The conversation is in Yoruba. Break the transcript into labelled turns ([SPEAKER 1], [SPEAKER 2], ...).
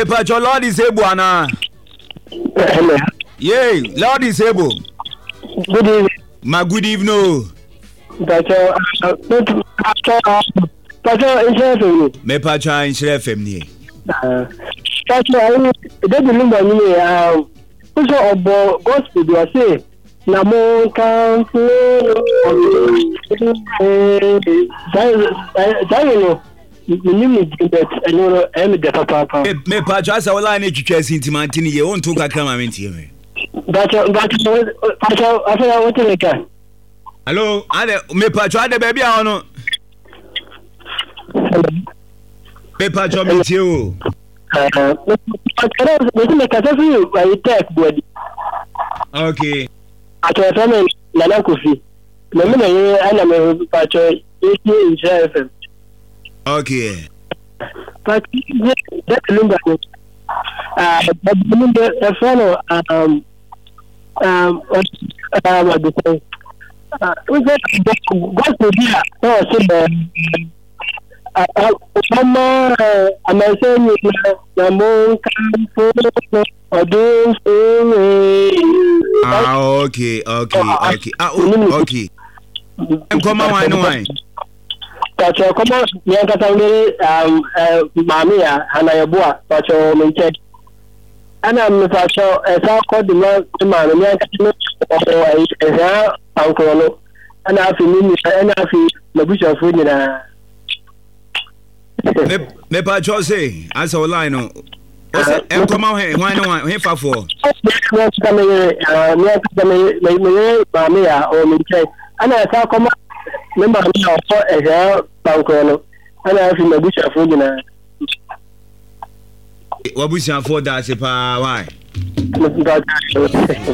[SPEAKER 1] mepatwɔ lord is able anaa
[SPEAKER 2] Hello.
[SPEAKER 1] yei lord is able
[SPEAKER 2] Good evening.
[SPEAKER 1] ma good evening o
[SPEAKER 2] Pastor, uh, Pastor, uh, Pastor, insurance on you.
[SPEAKER 1] mepatwɔ a nhyerɛ fam nie
[SPEAKER 2] Uh, Pastor, I mean, they be lumber me. Um, also ọbọ gospel bi ọsẹ na mo kan fún sáyẹn no mímí mi jí bẹt ẹni wọn ẹ mi dẹ papaapa.
[SPEAKER 1] Me- mepatwɔ asɛ wo line atwitwa asi nti mante ne yie wonto kakra ma mentie me
[SPEAKER 2] Bàtà bàtà pàtà afẹ́yà wọ́n ti lè ka.
[SPEAKER 1] hallo ade mepatwɔ ade baabi a wɔ no mepatwɔ metie o
[SPEAKER 2] Pàtà náà mo ti lè kàtà fún yìí wàyí tech bọ̀dì.
[SPEAKER 1] okay
[SPEAKER 2] atọ̀tọ̀ mi nana kofi na mi na ye ana mi patro eti nhyira fm
[SPEAKER 1] okay
[SPEAKER 2] patro ye dẹ́kun nígbà mi ẹ̀bùn mi bẹ ẹ̀fọ́ no ọ̀dùkọ̀ wíṣẹ́ gọ́ọ̀sì bí a náà ṣe bẹ̀ ọmọ àmàṣẹ́ mi na mo ń ká fún ọdún fún
[SPEAKER 1] ah okay okay okay ah oh, okay nkɔma wan ne wan
[SPEAKER 2] pàtó kọ́mọ́ yẹn kata ń lé maame a anayẹ̀bù a pàtó mi nkyɛn ɛna mi pàtó ɛsɛ akɔ di ma ti maame yẹn kata ní ɔwɔ ɛyí ɛhìá pankoro no ɛna afi mi nìyà ɛna afi n'abusuafo nyinaa.
[SPEAKER 1] Me- mepatwɔ se asɛ wo line no ɔsɛ nkɔma hɛ hwan ne wan he fafoɔ
[SPEAKER 2] Mìíràn kata mi yẹ mìíràn kata mi yẹ mi yẹ maame a ɔwɔ mi nkyɛn ɛna ɛsɛ akɔmɔ mi maame a ɔwɔ ɛhìá pankoro no ɛna afi n'abusuafo nyinaa.
[SPEAKER 1] wabusuafoɔ da ase paa wan
[SPEAKER 2] Mr.